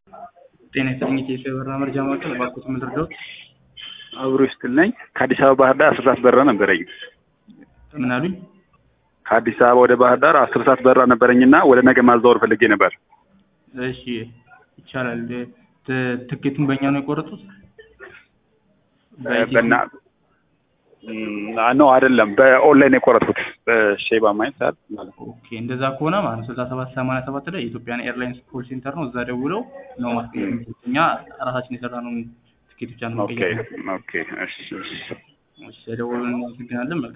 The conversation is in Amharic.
ጤና ይስጥልኝ የኢትዮ በረራ መረጃ ማዕከል እባክዎት ምን ልርዳዎት? አብሮ ይስጥል ነኝ። ከአዲስ አበባ ባህር ዳር አስር ሰዓት በረራ ነበረኝ። ምን አሉኝ? ከአዲስ አበባ ወደ ባህር ዳር አስር ሰዓት በረራ ነበረኝና ወደ ነገ ማዛወር ፈልጌ ነበር። እሺ ይቻላል። ት- ትኬቱን በእኛ ነው የቆረጡት? በኢትዮ- በና ነው አይደለም፣ በኦንላይን የቆረጥኩት በሼባ ማየት ሰዓት ማለት ነው። ኦኬ እንደዛ ከሆነ ማለት ነው ስልሳ ሰባት ሰማንያ ሰባት ላይ የኢትዮጵያን ኤርላይንስ ኮል ሴንተር ነው። እዛ ደውለው ነው ማስቀየር የሚችሉት። እኛ ራሳችን የሰራነውን ትኬት ብቻ ነው ኦኬ መቀየር። ኦኬ እሺ እሺ እሺ፣ ደውለን እናመሰግናለን። መልካም